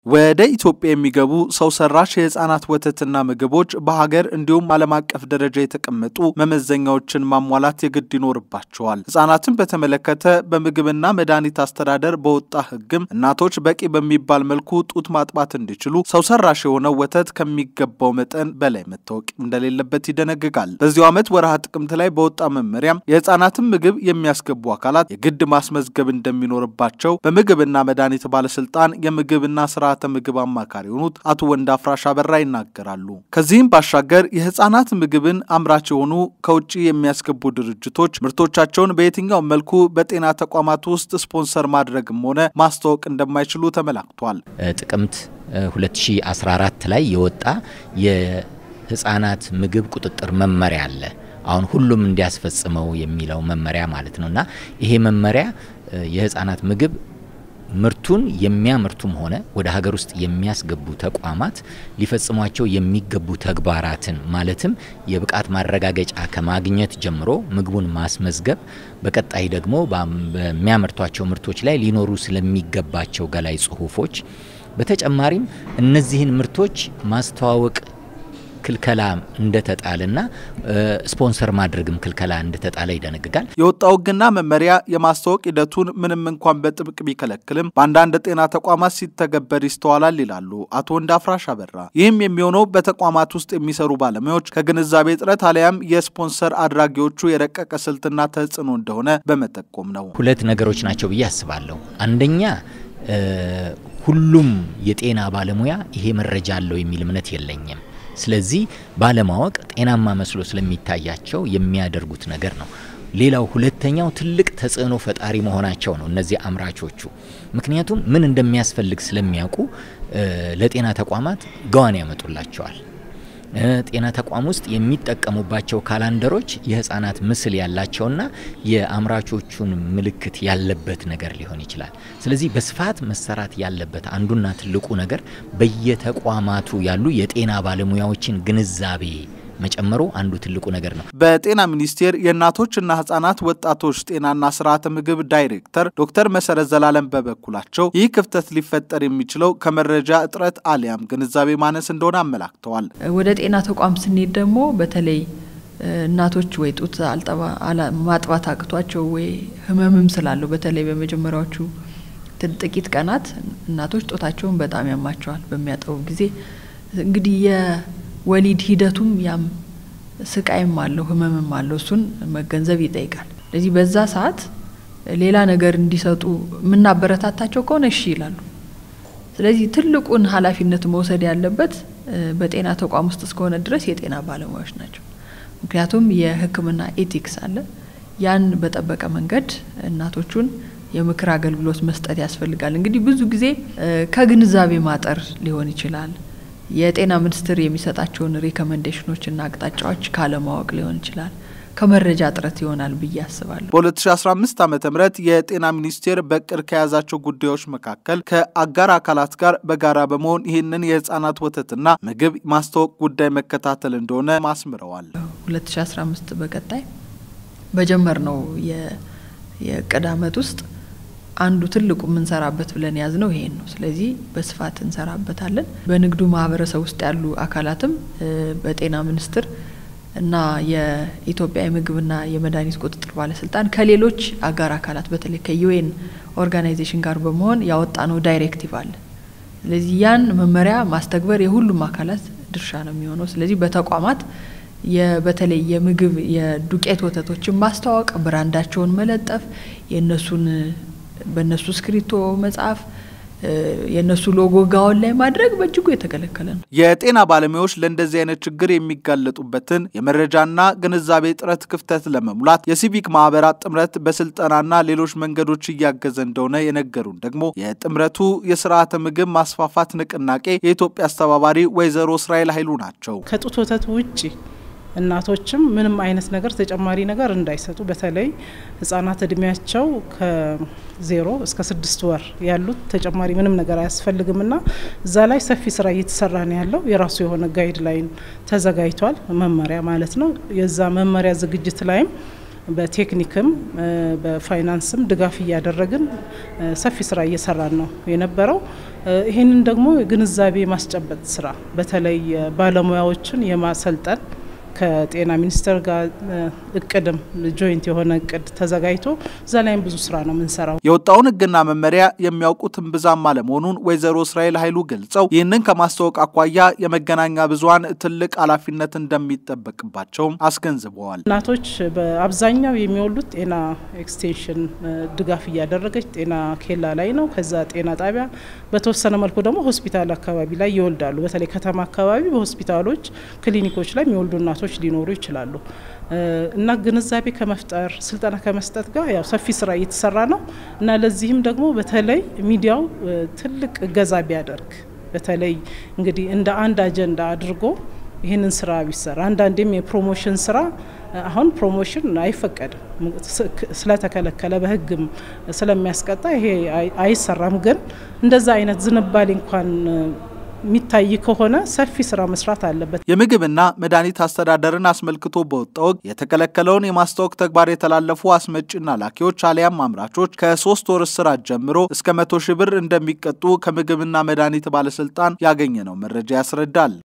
ወደ ኢትዮጵያ የሚገቡ ሰው ሰራሽ የህፃናት ወተትና ምግቦች በሀገር እንዲሁም ዓለም አቀፍ ደረጃ የተቀመጡ መመዘኛዎችን ማሟላት የግድ ይኖርባቸዋል። ህጻናትን በተመለከተ በምግብና መድኃኒት አስተዳደር በወጣ ህግም እናቶች በቂ በሚባል መልኩ ጡት ማጥባት እንዲችሉ ሰው ሰራሽ የሆነው ወተት ከሚገባው መጠን በላይ መታወቅ እንደሌለበት ይደነግጋል። በዚሁ ዓመት ወርሃ ጥቅምት ላይ በወጣ መመሪያም የህፃናትን ምግብ የሚያስገቡ አካላት የግድ ማስመዝገብ እንደሚኖርባቸው በምግብና መድኃኒት ባለስልጣን የምግብና ስርዓተ ምግብ አማካሪ የሆኑት አቶ ወንድ አፍራሽ አበራ ይናገራሉ። ከዚህም ባሻገር የህፃናት ምግብን አምራች የሆኑ ከውጭ የሚያስገቡ ድርጅቶች ምርቶቻቸውን በየትኛውም መልኩ በጤና ተቋማት ውስጥ ስፖንሰር ማድረግም ሆነ ማስተዋወቅ እንደማይችሉ ተመላክቷል። ጥቅምት 2014 ላይ የወጣ የህፃናት ምግብ ቁጥጥር መመሪያ አለ። አሁን ሁሉም እንዲያስፈጽመው የሚለው መመሪያ ማለት ነው እና ይሄ መመሪያ የህፃናት ምግብ ምርቱን የሚያመርቱም ሆነ ወደ ሀገር ውስጥ የሚያስገቡ ተቋማት ሊፈጽሟቸው የሚገቡ ተግባራትን ማለትም የብቃት ማረጋገጫ ከማግኘት ጀምሮ ምግቡን ማስመዝገብ፣ በቀጣይ ደግሞ በሚያመርቷቸው ምርቶች ላይ ሊኖሩ ስለሚገባቸው ገላይ ጽሁፎች፣ በተጨማሪም እነዚህን ምርቶች ማስተዋወቅ ክልከላ እንደተጣለና ስፖንሰር ማድረግም ክልከላ እንደተጣለ ይደነግጋል። የወጣው ሕግና መመሪያ የማስተዋወቅ ሂደቱን ምንም እንኳን በጥብቅ ቢከለክልም በአንዳንድ ጤና ተቋማት ሲተገበር ይስተዋላል ይላሉ አቶ ወንድ አፍራሽ አበራ። ይህም የሚሆነው በተቋማት ውስጥ የሚሰሩ ባለሙያዎች ከግንዛቤ እጥረት አሊያም የስፖንሰር አድራጊዎቹ የረቀቀ ስልትና ተጽዕኖ እንደሆነ በመጠቆም ነው። ሁለት ነገሮች ናቸው ብዬ አስባለሁ። አንደኛ ሁሉም የጤና ባለሙያ ይሄ መረጃ አለው የሚል እምነት የለኝም። ስለዚህ ባለማወቅ ጤናማ መስሎ ስለሚታያቸው የሚያደርጉት ነገር ነው። ሌላው ሁለተኛው ትልቅ ተጽዕኖ ፈጣሪ መሆናቸው ነው እነዚህ አምራቾቹ። ምክንያቱም ምን እንደሚያስፈልግ ስለሚያውቁ ለጤና ተቋማት ገዋን ያመጡላቸዋል። ጤና ተቋም ውስጥ የሚጠቀሙባቸው ካላንደሮች የህፃናት ምስል ያላቸውና የአምራቾቹን ምልክት ያለበት ነገር ሊሆን ይችላል። ስለዚህ በስፋት መሰራት ያለበት አንዱና ትልቁ ነገር በየተቋማቱ ያሉ የጤና ባለሙያዎችን ግንዛቤ መጨመሩ አንዱ ትልቁ ነገር ነው። በጤና ሚኒስቴር የእናቶችና ህጻናት ወጣቶች ጤናና ስርዓተ ምግብ ዳይሬክተር ዶክተር መሰረት ዘላለም በበኩላቸው ይህ ክፍተት ሊፈጠር የሚችለው ከመረጃ እጥረት አሊያም ግንዛቤ ማነስ እንደሆነ አመላክተዋል። ወደ ጤና ተቋም ስንሄድ ደግሞ በተለይ እናቶች ወይ ጡት ማጥባት አቅቷቸው ወይ ህመምም ስላለው በተለይ በመጀመሪያዎቹ ጥቂት ቀናት እናቶች ጦታቸውን በጣም ያማቸዋል በሚያጠቡ ጊዜ እንግዲህ ወሊድ ሂደቱም ያም ስቃይም አለው ህመምም አለው። እሱን መገንዘብ ይጠይቃል። ስለዚህ በዛ ሰዓት ሌላ ነገር እንዲሰጡ የምናበረታታቸው ከሆነ እሺ ይላሉ። ስለዚህ ትልቁን ኃላፊነት መውሰድ ያለበት በጤና ተቋም ውስጥ እስከሆነ ድረስ የጤና ባለሙያዎች ናቸው። ምክንያቱም የሕክምና ኤቲክስ አለ። ያን በጠበቀ መንገድ እናቶቹን የምክር አገልግሎት መስጠት ያስፈልጋል። እንግዲህ ብዙ ጊዜ ከግንዛቤ ማጠር ሊሆን ይችላል የጤና ሚኒስቴር የሚሰጣቸውን ሪኮመንዴሽኖችና አቅጣጫዎች ካለማወቅ ሊሆን ይችላል። ከመረጃ እጥረት ይሆናል ብዬ አስባለሁ። በ2015 ዓ ም የጤና ሚኒስቴር በቅር ከያዛቸው ጉዳዮች መካከል ከአጋር አካላት ጋር በጋራ በመሆን ይህንን የህፃናት ወተትና ምግብ ማስተዋወቅ ጉዳይ መከታተል እንደሆነ ማስምረዋል። 2015 በቀጣይ በጀመር ነው የእቅድ ዓመት ውስጥ አንዱ ትልቁ የምንሰራበት ብለን ያዝ ነው ይሄን ነው። ስለዚህ በስፋት እንሰራበታለን። በንግዱ ማህበረሰብ ውስጥ ያሉ አካላትም በጤና ሚኒስቴር እና የኢትዮጵያ የምግብና የመድኃኒት ቁጥጥር ባለስልጣን ከሌሎች አጋር አካላት በተለይ ከዩኤን ኦርጋናይዜሽን ጋር በመሆን ያወጣነው ዳይሬክቲቭ አለ። ስለዚህ ያን መመሪያ ማስተግበር የሁሉም አካላት ድርሻ ነው የሚሆነው። ስለዚህ በተቋማት በተለይ የምግብ የዱቄት ወተቶችን ማስተዋወቅ፣ ብራንዳቸውን መለጠፍ፣ የእነሱን በእነሱ እስክሪቶ መጽሐፍ የእነሱ ሎጎ ጋውን ላይ ማድረግ በእጅጉ የተከለከለ ነው። የጤና ባለሙያዎች ለእንደዚህ አይነት ችግር የሚጋለጡበትን የመረጃና ግንዛቤ ጥረት ክፍተት ለመሙላት የሲቪክ ማህበራት ጥምረት በስልጠናና ሌሎች መንገዶች እያገዘ እንደሆነ የነገሩን ደግሞ የጥምረቱ የስርዓተ ምግብ ማስፋፋት ንቅናቄ የኢትዮጵያ አስተባባሪ ወይዘሮ እስራኤል ኃይሉ ናቸው። ከጡት ወተት ውጭ እናቶችም ምንም አይነት ነገር ተጨማሪ ነገር እንዳይሰጡ በተለይ ህጻናት እድሜያቸው ከዜሮ እስከ ስድስት ወር ያሉት ተጨማሪ ምንም ነገር አያስፈልግምና እዛ ላይ ሰፊ ስራ እየተሰራ ነው ያለው። የራሱ የሆነ ጋይድ ላይን ተዘጋጅቷል፣ መመሪያ ማለት ነው። የዛ መመሪያ ዝግጅት ላይም በቴክኒክም በፋይናንስም ድጋፍ እያደረግን ሰፊ ስራ እየሰራን ነው የነበረው። ይህንን ደግሞ ግንዛቤ ማስጨበጥ ስራ በተለይ ባለሙያዎችን የማሰልጠን ከጤና ሚኒስቴር ጋር እቅድም ጆይንት የሆነ እቅድ ተዘጋጅቶ እዛ ላይም ብዙ ስራ ነው የምንሰራው። የወጣውን ሕግና መመሪያ የሚያውቁትን ብዛም አለመሆኑን ወይዘሮ እስራኤል ኃይሉ ገልጸው ይህንን ከማስታወቅ አኳያ የመገናኛ ብዙኃን ትልቅ ኃላፊነት እንደሚጠበቅባቸውም አስገንዝበዋል። እናቶች በአብዛኛው የሚወሉት ጤና ኤክስቴንሽን ድጋፍ እያደረገች ጤና ኬላ ላይ ነው። ከዛ ጤና ጣቢያ በተወሰነ መልኩ ደግሞ ሆስፒታል አካባቢ ላይ ይወልዳሉ። በተለይ ከተማ አካባቢ በሆስፒታሎች፣ ክሊኒኮች ላይ የሚወልዱ እናቶች ሊኖሩ ይችላሉ እና ግንዛቤ ከመፍጠር ስልጠና ከመስጠት ጋር ያው ሰፊ ስራ እየተሰራ ነው እና ለዚህም ደግሞ በተለይ ሚዲያው ትልቅ እገዛ ቢያደርግ በተለይ እንግዲህ እንደ አንድ አጀንዳ አድርጎ ይህንን ስራ ቢሰራ አንዳንዴም የፕሮሞሽን ስራ አሁን ፕሮሞሽን አይፈቀድም ስለተከለከለ በሕግም ስለሚያስቀጣ ይሄ አይሰራም። ግን እንደዛ አይነት ዝንባሌ እንኳን የሚታይ ከሆነ ሰፊ ስራ መስራት አለበት። የምግብና መድኃኒት አስተዳደርን አስመልክቶ በወጣ ወግ የተከለከለውን የማስታወቅ ተግባር የተላለፉ አስመጪና ላኪዎች አሊያም አምራቾች ከሶስት ወር እስራት ጀምሮ እስከ መቶ ሺህ ብር እንደሚቀጡ ከምግብና መድኃኒት ባለስልጣን ያገኘነው መረጃ ያስረዳል።